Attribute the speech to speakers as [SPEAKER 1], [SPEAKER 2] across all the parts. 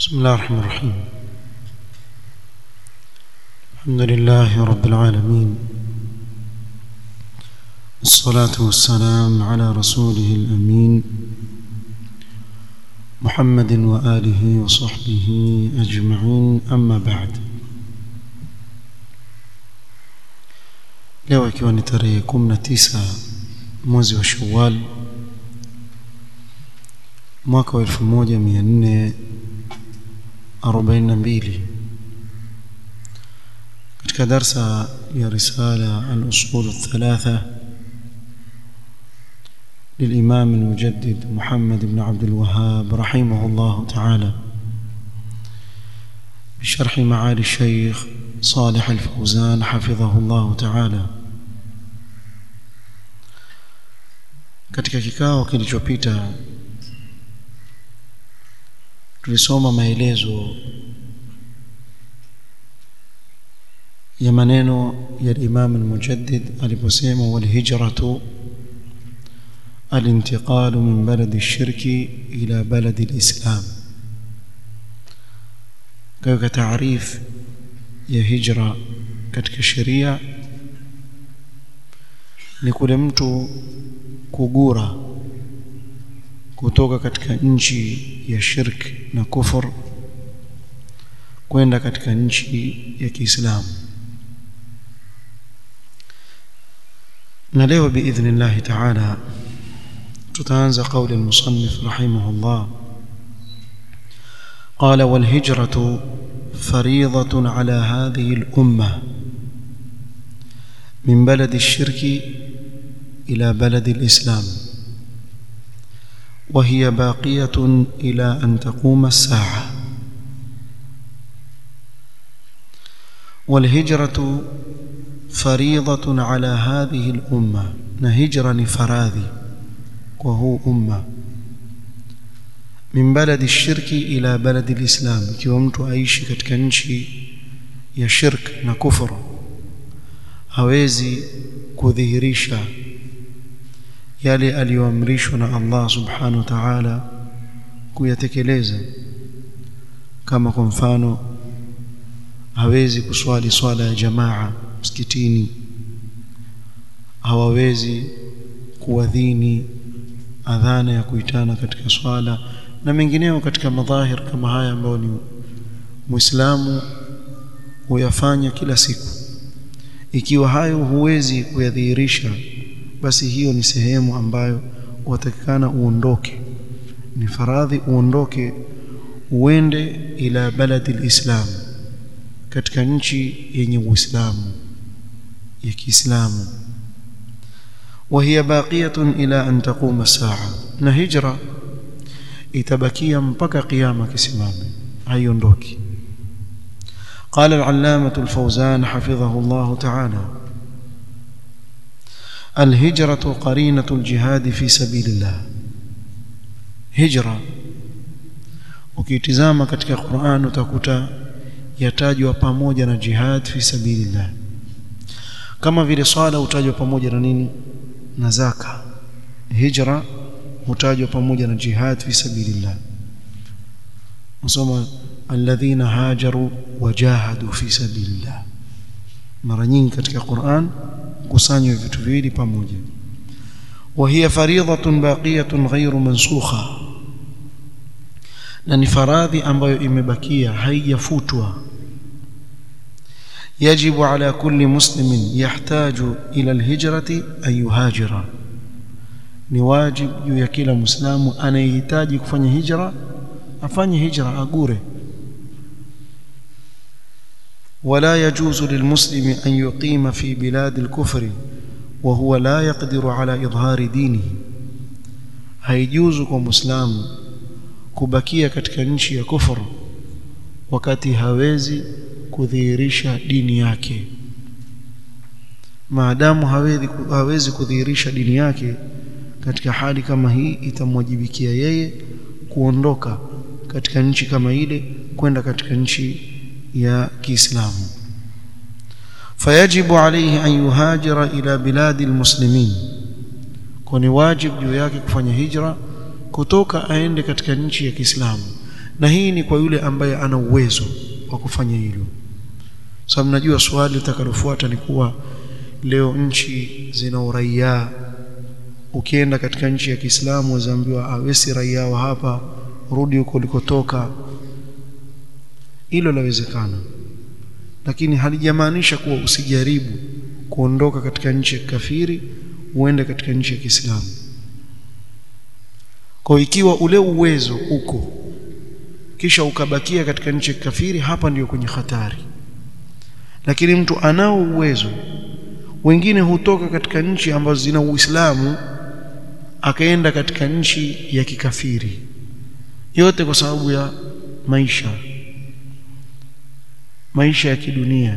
[SPEAKER 1] بسم الله الرحمن الرحيم الحمد لله رب العالمين الصلاة والسلام على رسوله الأمين محمد وآله وصحبه أجمعين أما بعد leo ikiwa ni tarehe 19 mwezi wa Shawwal mwaka wa 1442 katika darsa ya risala al-usul الثلاثه للإمام المجدد محمد بن عبد الوهاب رحمه الله تعالى بشرح معالي الشيخ صالح الفوزان حفظه الله تعالى katika kikao kilichopita tulisoma maelezo ya maneno ya Imam al-Mujaddid aliposema wal hijratu الانتقال من بلد الشرك إلى بلد الإسلام كيف تعريف ya hijra katika sheria ni kule mtu kugura kutoka katika nchi ya shirk na kufur kwenda katika nchi ya Kiislamu na leo biidhnillah ta'ala tutaanza kauli al-musannif rahimahullah qala wal hijratu فريضة على هذه الأمة من بلد الشرك إلى بلد الإسلام وهي باقية إلى أن تقوم الساعة والهجرة فريضة على هذه الأمة نهجر فراذي وهو أمة min baladi shirki ila baladi lislam ikiwa mtu aishi katika nchi ya shirk na kufuru hawezi kudhihirisha yale aliyoamrishwa na Allah subhanahu wa ta'ala kuyatekeleza kama kwa mfano hawezi kuswali swala ya jamaa msikitini hawawezi kuadhini adhana ya kuitana katika swala na mengineo katika madhahir kama haya ambayo ni Muislamu huyafanya kila siku ikiwa hayo huwezi kuyadhihirisha basi hiyo ni sehemu ambayo watakikana uondoke ni faradhi uondoke uende ila baladi alislam katika nchi yenye uislamu ya Kiislamu وهي باقية إلى أن تقوم الساعة نهجرة itabakia mpaka kiyama kisimame haiondoki قال العلامة الفوزان حفظه الله تعالى الهجرة قرينة الجهاد في سبيل الله هجرة ukitizama katika Qur'an utakuta yatajwa pamoja na jihad fi sabilillah kama vile swala utajwa pamoja na nini na zaka hijra hutajwa pamoja na jihad fi sabilillah nasoma alladhina hajaru wajahadu fi sabilillah mara nyingi katika Qur'an kusanywa vitu viwili pamoja وهي فريضة باقية غير منسوخة na ni faradhi ambayo imebakia haijafutwa yajibu ala kulli muslimin yahtaju ila alhijrati an yuhajira ni wajib juu ya kila muislamu anayehitaji kufanya hijra afanye hijra agure ولا يجوز للمسلم أن يقيم في بلاد الكفر وهو لا يقدر على إظهار دينه haijuzu kwa muislamu kubakia katika nchi ya kufuru wakati hawezi kudhihirisha dini yake maadamu hawezi hawezi kudhihirisha dini yake katika hali kama hii itamwajibikia yeye kuondoka katika nchi kama ile kwenda katika nchi ya Kiislamu fayajibu alayhi an yuhajira ila biladi almuslimin kwani wajib juu yake kufanya hijra kutoka aende katika nchi ya Kiislamu na hii ni kwa yule ambaye ana uwezo wa kufanya hilo sababu najua swali litakalofuata ni kuwa leo nchi zina uraia ukienda katika nchi ya Kiislamu wazaambiwa awesi raia wa hapa rudi huko ulikotoka hilo lawezekana lakini halijamaanisha kuwa usijaribu kuondoka katika nchi ya kafiri uende katika nchi ya Kiislamu kwa ikiwa ule uwezo uko kisha ukabakia katika nchi ya kafiri hapa ndiyo kwenye hatari lakini mtu anao uwezo wengine hutoka katika nchi ambazo zina Uislamu akaenda katika nchi ya kikafiri yote kwa sababu ya maisha maisha ya kidunia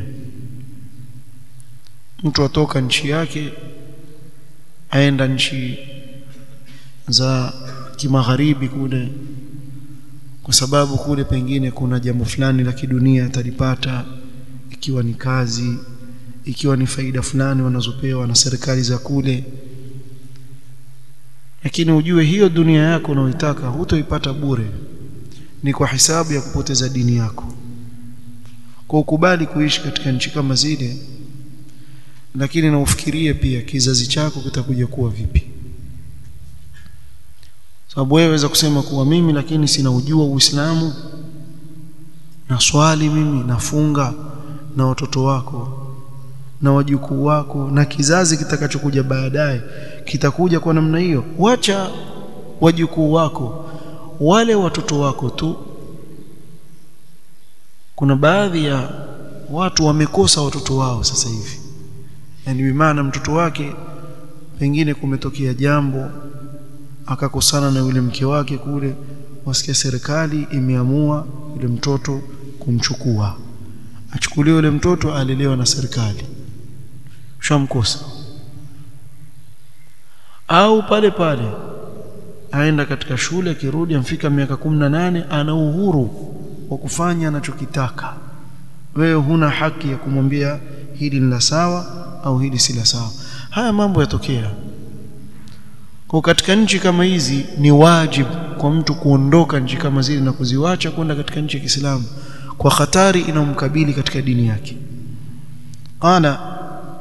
[SPEAKER 1] mtu atoka nchi yake aenda nchi za kimagharibi kule kwa sababu kule pengine kuna jambo fulani la kidunia atalipata ikiwa ni kazi ikiwa ni faida fulani wanazopewa na serikali za kule lakini ujue hiyo dunia yako unaoitaka hutoipata bure ni kwa hisabu ya kupoteza dini yako kwa ukubali kuishi katika nchi kama zile lakini na ufikirie pia kizazi chako kitakuja kuwa vipi sababu wewe waweza kusema kuwa mimi lakini sina ujua Uislamu na swali mimi nafunga na watoto wako na wajukuu wako na kizazi kitakachokuja baadaye kitakuja kwa namna hiyo wacha wajukuu wako wale watoto wako tu kuna baadhi ya watu wamekosa watoto wao sasa hivi yani bimaana mtoto wake pengine kumetokea jambo akakosana na yule mke wake kule wasikia serikali imeamua yule mtoto kumchukua achukuliwe yule mtoto alelewa na serikali shamkosa au pale pale aenda katika shule akirudi amfika miaka kumi na nane ana uhuru wa kufanya anachokitaka wewe huna haki ya kumwambia hili ni la sawa au hili si la sawa haya mambo yatokea kwa katika nchi kama hizi ni wajibu kwa mtu kuondoka nchi kama zile na kuziwacha kwenda katika nchi ya Kiislamu kwa hatari inayomkabili katika dini yake qala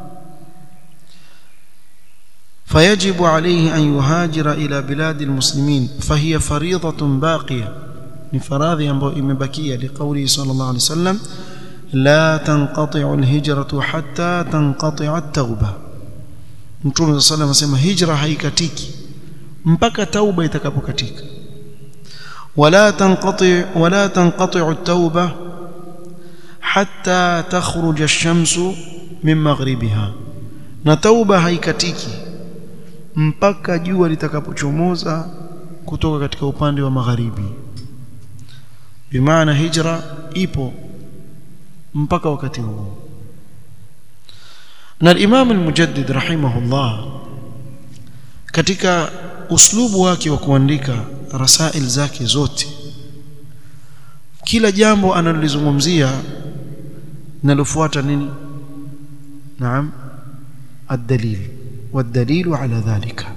[SPEAKER 1] فيجب عليه أن يهاجر إلى بلاد المسلمين فهي فريضة باقية لفراض إمبكية لقوله صلى الله عليه وسلم لا تنقطع الهجرة حتى تنقطع التوبة Mtume صلى الله عليه وسلم hijra haikatiki mpaka tauba itakapokatika ولا تنقطع ولا تنقطع التوبة حتى تخرج الشمس من مغربها na tauba haikatiki mpaka jua litakapochomoza kutoka katika upande wa magharibi bimaana hijra ipo mpaka wakati huo na Imam al-Mujaddid rahimahullah katika uslubu wake wa kuandika rasail zake zote kila jambo analolizungumzia linalofuata nini naam الدليل والدليل على ذلك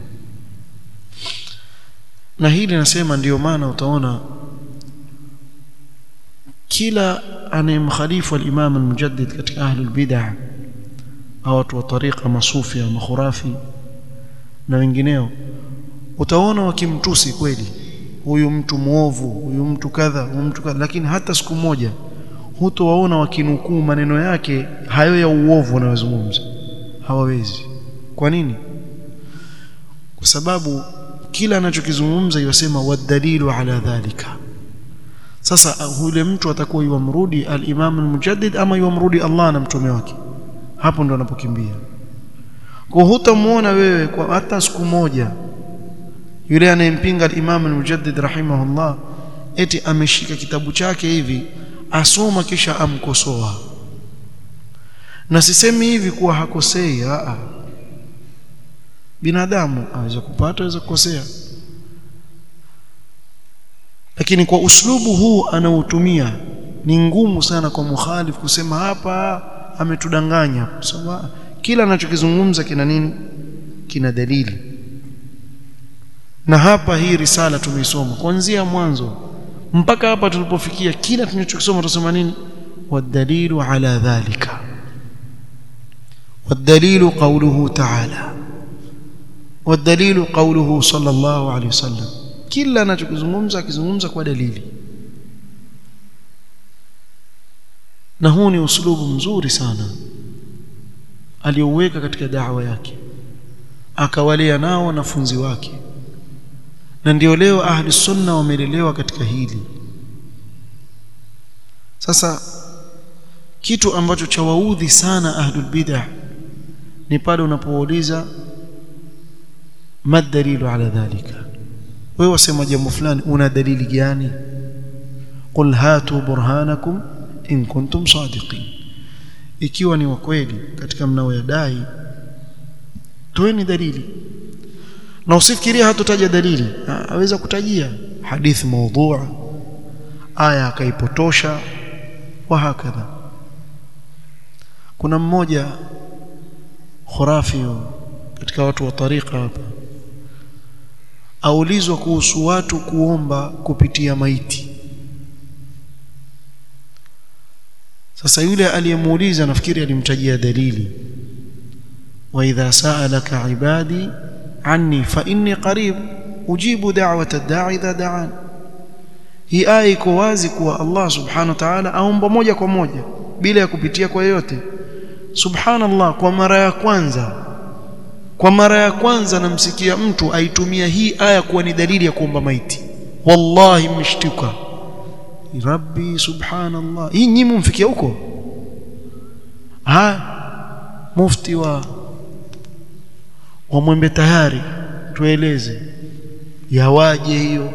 [SPEAKER 1] na hili nasema ndiyo maana utaona kila anayemkhalifu al-Imam al-Mujaddid katika ahli al-bid'ah au watu wa tariqa masufi au makhurafi na wengineo utaona wakimtusi kweli huyu mtu muovu huyu mtu kadha huyu mtu kadha lakini hata siku moja hutowaona wakinukuu maneno yake hayo ya uovu wanayozungumza hawawezi kwa nini kwa sababu kila anachokizungumza yosema wadalilu ala dhalika sasa yule mtu atakuwa yuamrudi al-Imam al-Mujaddid ama yuamrudi Allah na mtume wake hapo ndo anapokimbia kwa hutamuona wewe kwa hata siku moja yule anayempinga al-Imam al-Mujaddid rahimahullah eti ameshika kitabu chake hivi asoma kisha amkosoa na sisemi hivi kuwa hakosei a binadamu aweza kupata aweza kukosea lakini kwa uslubu huu anaotumia ni ngumu sana kwa mukhalif kusema hapa ametudanganya sababu kila anachokizungumza kina nini kina dalili na hapa hii risala tumeisoma kuanzia mwanzo mpaka hapa tulipofikia kila tunachokisoma tusema nini wadalilu ala dhalika والدليل قوله تعالى والدليل قوله صلى الله عليه وسلم kila anachokizungumza akizungumza kwa dalili na huu ni uslubu mzuri sana aliouweka katika da'wa yake akawalea nao wanafunzi wake na ndio leo ahli sunna wamelelewa katika hili sasa kitu ambacho chawaudhi sana ahlul bid'ah ni pale unapouliza madalilu ala dhalika wewe wasema jambo fulani una dalili gani qul hatu burhanakum in kuntum sadiqin ikiwa ni wa kweli katika mnaoyadai toeni dalili na usifikirie hatutaja dalili aweza kutajia hadithi maudhu'a aya akaipotosha wa hakadha kuna mmoja khurafi katika watu wa tariqa hapa aulizwa kuhusu watu kuomba kupitia maiti sasa yule aliyemuuliza nafikiri alimtajia dalili wa idha sa'alaka ibadi anni fa inni qarib ujibu da'wata ad-da'i idha da'an hii aya iko wazi kuwa Allah subhanahu wa ta'ala aomba moja kwa moja bila ya kupitia kwa yoyote subhanallah kwa mara ya kwanza kwa mara ya kwanza namsikia mtu aitumia hii aya kuwa ni dalili ya kuomba maiti wallahi mshtuka rabbi subhanallah hii nyinyi mfikia huko ha mufti wa wa mwembe tayari tueleze yawaje hiyo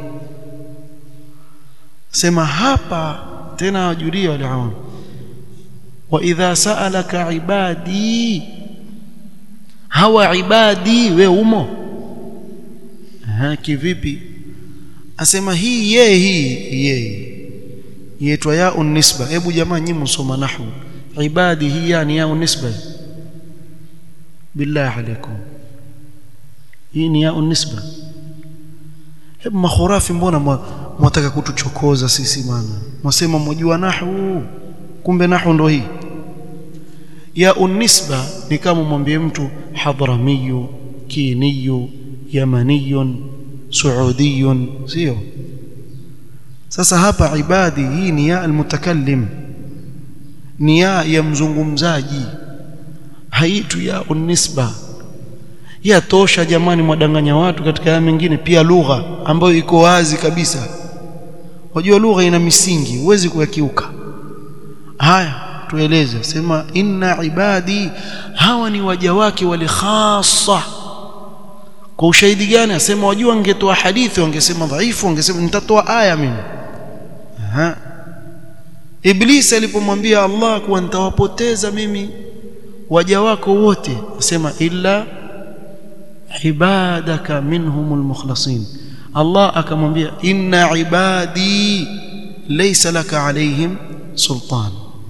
[SPEAKER 1] sema hapa tena wajulia wale awamu wa idha sa'alaka ibadi hawa ibadi we umo ha kivipi asema hii ye hii ye yetwa ya unisba hebu jamaa nyinyi msoma nahwu ibadi hii yani ya unisba billahi alaikum hii ni ya unisba hebu makhurafi mbona mwataka kutuchokoza sisi maana mwasema mwajua nahwu kumbe nahwu ndo hii ya unisba ni kama mwambie mtu hadramiyu kiniyu yamaniyun suudiyun sio sasa hapa ibadi hii ni ya almutakallim ni ya ya mzungumzaji haitu ya unisba ya tosha jamani mwadanganya watu katika haya mengine pia lugha ambayo iko wazi kabisa wajua lugha ina misingi huwezi kuyakiuka haya tueleze sema inna ibadi hawa ni waja wake wale khassa kwa ushahidi gani asema wajua wangetoa hadithi wangesema dhaifu wangesema nitatoa aya mimi aha iblis alipomwambia Allah kuwa nitawapoteza mimi waja wako wote asema illa ibadaka minhumul mukhlasin Allah akamwambia inna ibadi laysa laka alaihim sultan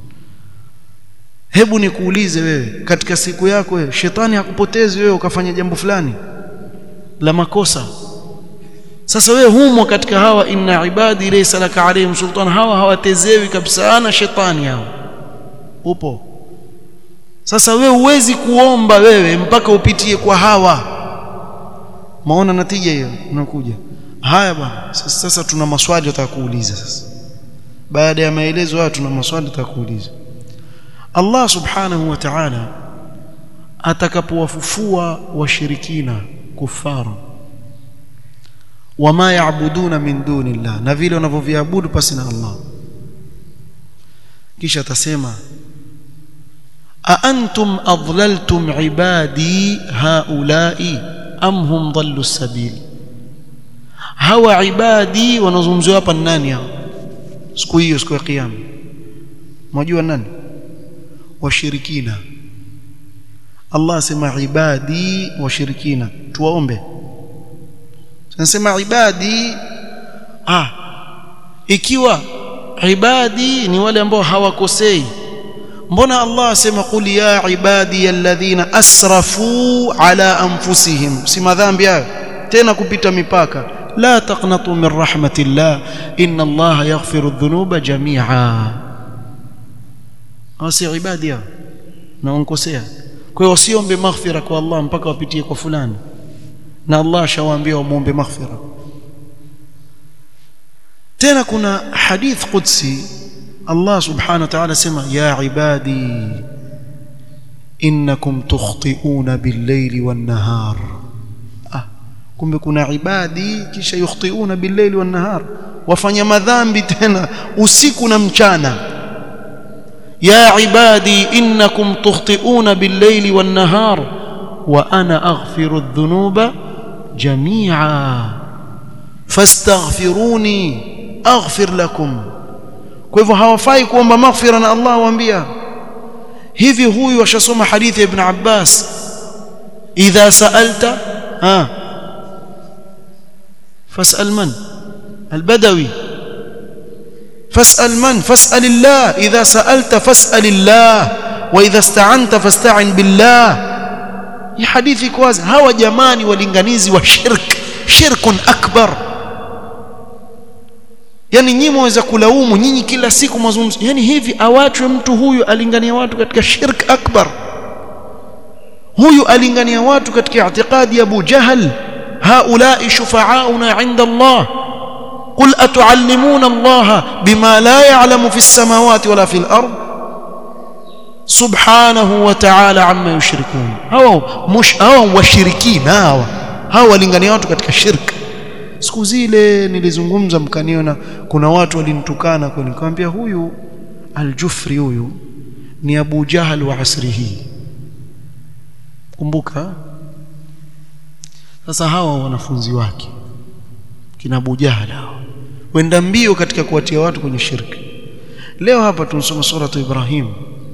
[SPEAKER 1] hebu nikuulize wewe katika siku yako wewe shetani hakupotezi wewe ukafanya jambo fulani la makosa sasa wewe humo katika hawa inna ibadi laysa laka alaihim sultan hawa hawatezewi kabisa na shetani hao upo sasa wewe huwezi kuomba wewe mpaka upitie kwa hawa maona natija hiyo unakuja haya bwana sasa, sasa tuna maswali tutakuuliza sasa baada ya maelezo haya tuna maswali tutakuuliza Allah subhanahu wa ta'ala atakapowafufua washirikina kufara wama yaabuduna min dunillah na vile wanavyoviabudu pasi na Allah kisha atasema a antum adlaltum ibadi haula'i am hum dhallu sabil hawa ibadi wanazungumziwa hapa nani hao siku hiyo siku ya kiyama mnajua nani washirikina Allah asema ibadi washirikina tuwaombe tunasema ibadi ah ikiwa ibadi ni wale ambao hawakosei mbona Allah asema qul ya ibadi alladhina asrafu ala anfusihim si madhambi hayo tena kupita mipaka la taqnatu min rahmatillah inna Allah yaghfiru dhunuba jami'a hasi ibadi hao na unkosea kwa hiyo wasiombe maghfira kwa Allah mpaka wapitie kwa fulani na Allah ashawaambia wamuombe maghfira tena kuna hadith qudsi Allah subhanahu wa ta'ala sema ya ibadi innakum tukhti'una bil-layli wan-nahar ah kumbe kuna ibadi kisha yukhti'una bil-layli wan-nahar wafanya madhambi tena usiku na mchana ya ibadi innakum tukhti'una bil-layli wan-nahar wa ana aghfiru adh-dhunuba jami'a fastaghfiruni aghfir lakum kwa hivyo hawafai kuomba maghfira na Allah waambia hivi huyu ashasoma hadithi ya ibn Abbas idha sa'alta ha fas'al man al-badawi fas'al man fas'al Allah idha sa'alta fas'al Allah wa idha ista'anta fasta'in billah hii hadithi kwazi hawa jamani walinganizi wa shirk shirkun akbar yani nyinyi mwaweza kulaumu nyinyi kila siku mazungumzo yani hivi awachwe mtu huyu alingania watu katika shirk akbar huyu alingania watu katika i'tiqadi ya Abu Jahal haulai shufa'auna 'inda Allah قل أتعلمون الله بما لا يعلم في السماوات ولا في الأرض سبحانه وتعالى عما يشركون هو مش هو وشركين هوا هوا walingania watu katika shirki siku zile nilizungumza mkaniona kuna watu walinitukana kwa nikamwambia huyu aljufri huyu ni Abu Jahal wa asri hii kumbuka sasa hawa wanafunzi wake kina Abu Jahal hawa wenda mbio katika kuwatia watu kwenye shirki leo hapa tunasoma sura Ibrahim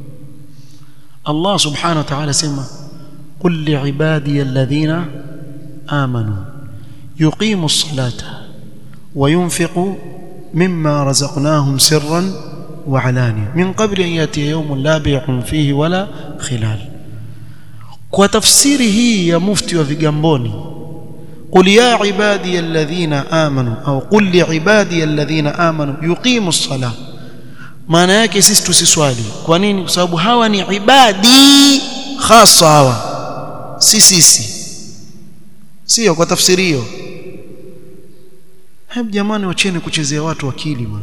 [SPEAKER 1] Allah subhanahu wa ta'ala sema qul li'ibadiy alladhina amanu يقيم الصلاة وينفق مما رزقناهم سرا وعلانية من قبل أن يأتي يوم لا بيع فيه ولا خلال وتفسيره يا مفتي وفيجامبوني قل يا عبادي الذين آمنوا أو قل لعبادي الذين آمنوا يقيموا الصلاة maana yake sisi tusiswali kwa nini kwa sababu hawa ni ibadi khasa hawa si sisi sio kwa tafsiri hiyo hebu jamani wacheni kuchezea watu akili man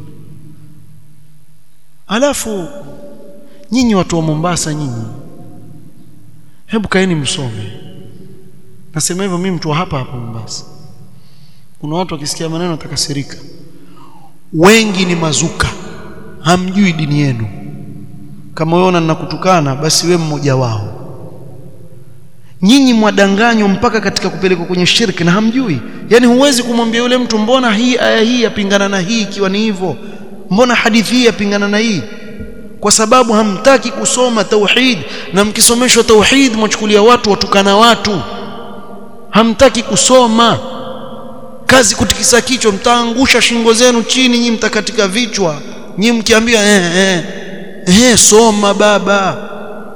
[SPEAKER 1] alafu nyinyi watu wa Mombasa nyinyi hebu kaeni msome nasema hivyo mimi mtu wa hapa hapa Mombasa kuna watu wakisikia maneno watakasirika wengi ni mazuka hamjui dini yenu kama wewe ninakutukana basi we mmoja wao nyinyi mwadanganywa mpaka katika kupelekwa kwenye shirki na hamjui yani huwezi kumwambia yule mtu mbona hii aya hii yapingana na hii ikiwa ni hivyo mbona hadithi hii yapingana na hii kwa sababu hamtaki kusoma tauhid na mkisomeshwa tauhid mwachukulia watu watukana watu hamtaki kusoma kazi kutikisa kichwa mtaangusha shingo zenu chini nyinyi mtakatika vichwa nyinyi mkiambia eh eh eh soma baba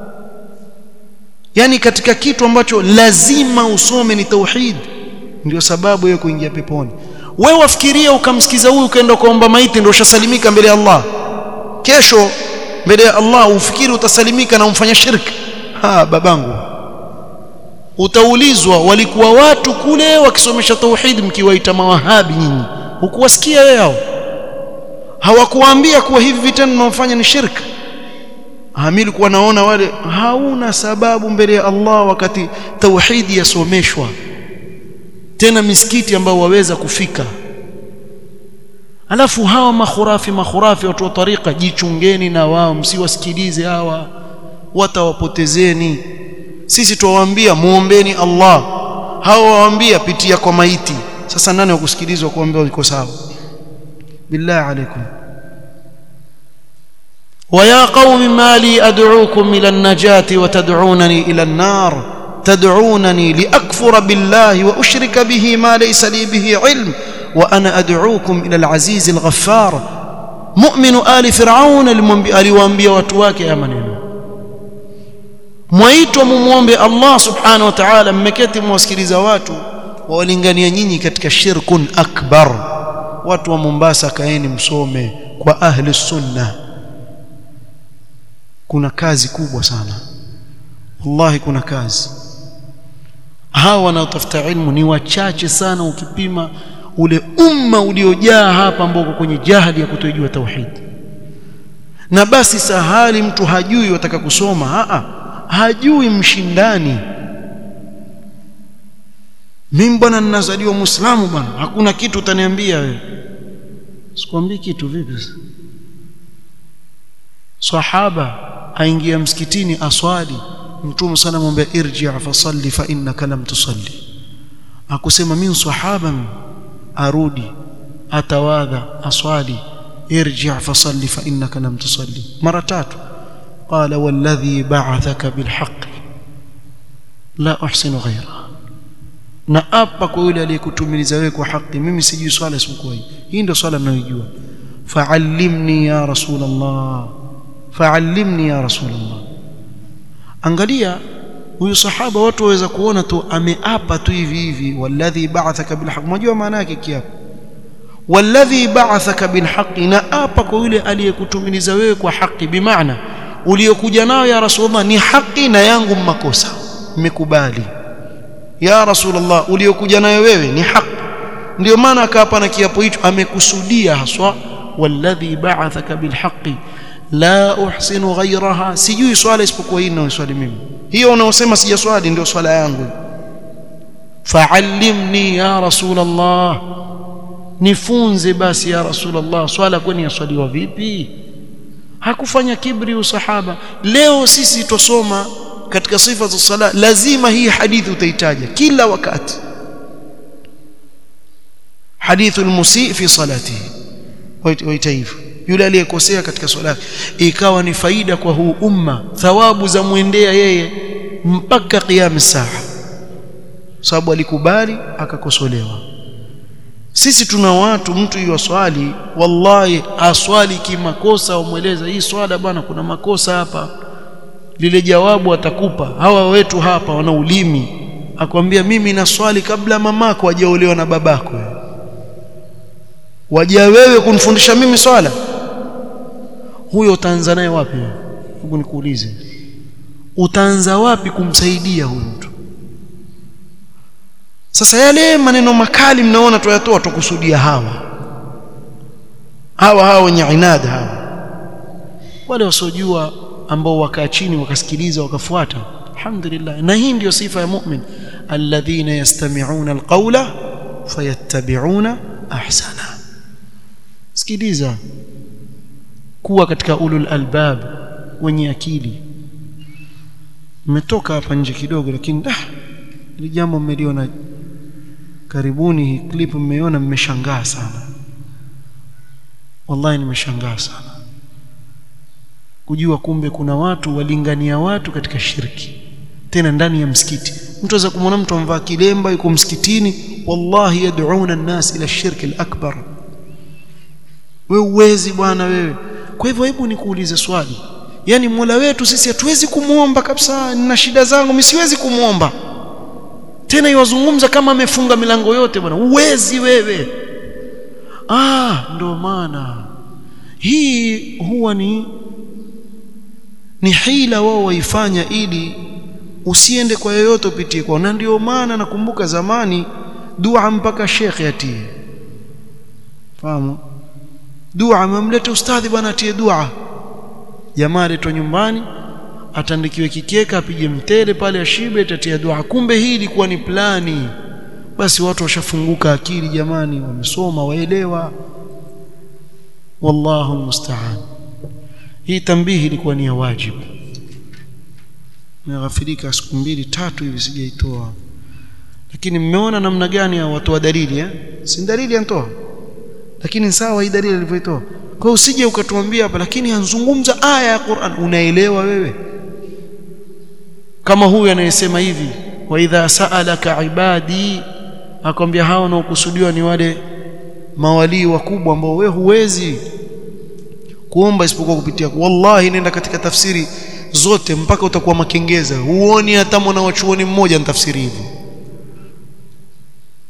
[SPEAKER 1] yani katika kitu ambacho lazima usome ni tauhid ndio sababu ya kuingia peponi wewe wafikiria ukamsikiza huyu ukaenda kuomba maiti ndio ushasalimika mbele ya Allah kesho mbele ya Allah ufikiri utasalimika na umfanya shirki ha babangu utaulizwa walikuwa watu kule wakisomesha tauhid mkiwaita mawahabi nyinyi hukuwasikia wewe hao hawakuambia kuwa hivi vitendo mnaofanya ni shirki hamili kuwa naona wale hauna sababu mbele ya Allah wakati tauhidi yasomeshwa tena misikiti ambao waweza kufika alafu hawa makhurafi makhurafi watu wa tariqa jichungeni na wao msiwasikilize hawa watawapotezeni sisi tuwaambia muombeni Allah hawa waambia pitia kwa maiti sasa nani wakusikilizwa kuambia uko sawa billahi alaikum ويا قوم ما لي أدعوكم إلى النجاة وتدعونني إلى النار تدعونني لأكفر بالله وأشرك به ما ليس لي به علم وأنا أدعوكم إلى العزيز الغفار مؤمن آل فرعون aliwaambia watu wake ya maneno mwaitwa mumuombe Allah subhanahu wa ta'ala mmeketi mwasikiliza watu wawalingania nyinyi katika shirkun akbar watu wa Mombasa kaeni msome kwa ahli sunna kuna kazi kubwa sana wallahi kuna kazi hawa wanaotafuta ilmu ni wachache sana ukipima ule umma uliojaa hapa ambao uko kwenye jahili ya kutojua tauhid na basi sahali mtu hajui wataka kusoma haa hajui mshindani mimi bwana ninazaliwa muislamu bwana hakuna kitu utaniambia wewe sikwambii kitu vipi sahaba aingia msikitini aswali mtume sana mwambia irji fa salli fa innaka lam tusalli akusema mimi sahaba arudi atawadha aswali irji fa salli fa innaka lam tusalli mara tatu qala walladhi ba'athaka bilhaqq la uhsinu ghayra na apa kwa yule aliyekutumiliza wewe kwa haki mimi sijui swala isipokuwa hii hii ndio swala ninayojua fa'allimni ya rasulullah fa'allimni ya rasulullah angalia huyu sahaba watu waweza kuona tu ameapa tu hivi hivi walladhi ba'athaka bilhaq unajua maana yake kiapo walladhi ba'athaka bilhaq na apa kwa yule aliyekutumiliza wewe kwa haki bimaana uliokuja nayo ya rasulullah ni haki na yangu makosa mmekubali ya rasulullah uliokuja nayo wewe ni haki ndio maana akaapa na kiapo hicho amekusudia haswa walladhi ba'athaka bilhaqi la uhsinu ghayraha sijui swala isipokuwa hii ninayoswali mimi hiyo unaosema sijaswali ndio swala yangu fa'allimni ya rasulullah nifunze basi ya rasulullah swala kwani yaswaliwa vipi hakufanya kibri usahaba leo sisi tusoma katika sifa za sala lazima hii hadithi utaitaja kila wakati hadithu almusi fi salatihi waita hivyo yule aliyekosea katika swala ikawa ni faida kwa huu umma thawabu za muendea yeye mpaka qiyam saa sababu alikubali akakosolewa sisi tuna watu mtu yoswali wallahi aswali kimakosa umweleza hii swala bwana kuna makosa hapa lile jawabu atakupa hawa wetu hapa wana ulimi akwambia mimi na swali kabla mamako hajaolewa na babako waja wewe kunifundisha mimi swala huyo utaanza naye wapi hebu nikuulize utaanza wapi kumsaidia huyu mtu sasa yale maneno makali mnaona tuyatoa tukusudia hawa hawa hawa wenye inada hawa wale wasiojua ambao wakaa chini wakasikiliza wakafuata alhamdulillah na hii ndio sifa ya mu'min alladhina yastami'una alqawla fayattabi'una ahsana sikiliza kuwa katika ulul albab wenye akili mmetoka hapa nje kidogo lakini ah ili jambo mmeliona karibuni hii clip mmeiona mmeshangaa sana wallahi nimeshangaa sana kujua kumbe kuna watu walingania watu katika shirki tena ndani ya msikiti mtu aweza kumwona mtu amvaa kilemba yuko msikitini wallahi yad'una an-nas ila shirki al-akbar wewe uwezi bwana wewe kwa hivyo hebu nikuulize swali yani Mola wetu sisi hatuwezi kumuomba kabisa nina shida zangu mimi siwezi kumuomba tena yozungumza kama amefunga milango yote bwana uwezi wewe ah ndo maana hii huwa ni ni hila wao waifanya ili usiende kwa yoyote upitie kwa na ndio maana nakumbuka zamani dua mpaka shekhe atie fahamu dua amemleta ustadhi bwana atie dua jamaa aletwa nyumbani atandikiwe kikeka apige mtele pale ashibe tatia dua kumbe hii ilikuwa ni plani basi watu washafunguka akili jamani wamesoma waelewa wallahu musta'an hii tambihi ilikuwa ni ya wajibu nimeghafirika siku mbili tatu hivi sijaitoa lakini mmeona namna gani ya watu wa dalili eh si dalili antoa lakini sawa hii dalili alivyoitoa kwa usije ukatuambia hapa lakini anzungumza aya ya Qur'an unaelewa wewe kama huyu anayesema hivi wa idha sa'alaka ibadi akwambia hao wanaokusudiwa ni wale mawalii wakubwa ambao wewe huwezi kuomba isipokuwa kupitia wallahi nenda katika tafsiri zote mpaka utakuwa makengeza huoni hata mwana wa chuoni mmoja tafsiri hivyo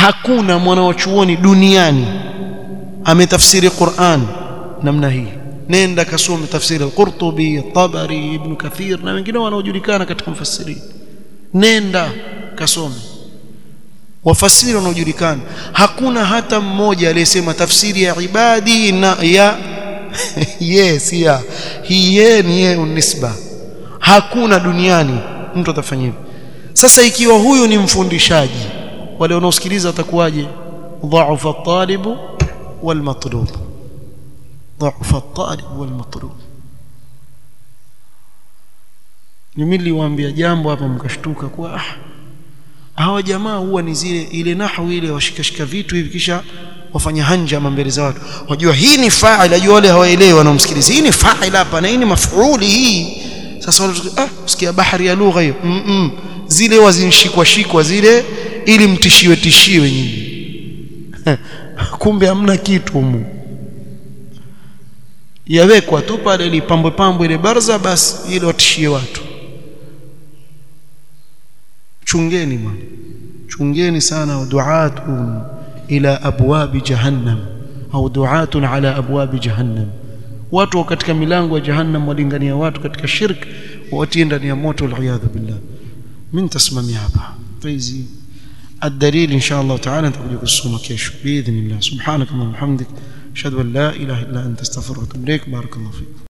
[SPEAKER 1] hakuna mwanachuoni duniani ametafsiri Qur'an namna hii nenda kasome tafsiri al-Qurtubi Tabari Ibn Kathir na wengine wanaojulikana katika mfasiri nenda kasome wafasiri wanaojulikana hakuna hata mmoja aliyesema tafsiri ya ibadi na ya yes ya hii ye ni ye unisba hakuna duniani mtu atafanya hivyo sasa ikiwa huyu ni mfundishaji wale wanaosikiliza watakuwaje dha'afa at-talibu wal matlub dha'afa at-talib wal matlub mimi niliwaambia jambo hapa mkashtuka kwa ah hawa jamaa huwa ni zile ile nahwu ile washikashika vitu hivi kisha wafanya hanja mbele za watu wajua hii ni fa'il ajua wale hawaelewi wanaomsikiliza hii ni fa'il hapa na hii ni maf'uli hii sasa wale ah usikia bahari ya lugha hiyo mm -mm. zile wazinshikwa shikwa zile ili mtishiwe tishiwe nyinyi kumbe hamna kitu humu yawekwa tu pale ili pambwe pambwe ile barza basi ili watishie watu chungeni bwana chungeni sana duatun ila abwabi jahannam au duatun ala abwabi jahannam watu katika milango ya jahannam walingania watu katika shirk watie ndani ya moto waliyadhu billah mimi nitasimamia hapa hizi الدليل إن شاء الله تعالى نتقول الصوم كيش بإذن الله سبحانك اللهم وبحمدك أشهد أن لا إله إلا أنت استغفرك وأتوب إليك بارك الله فيك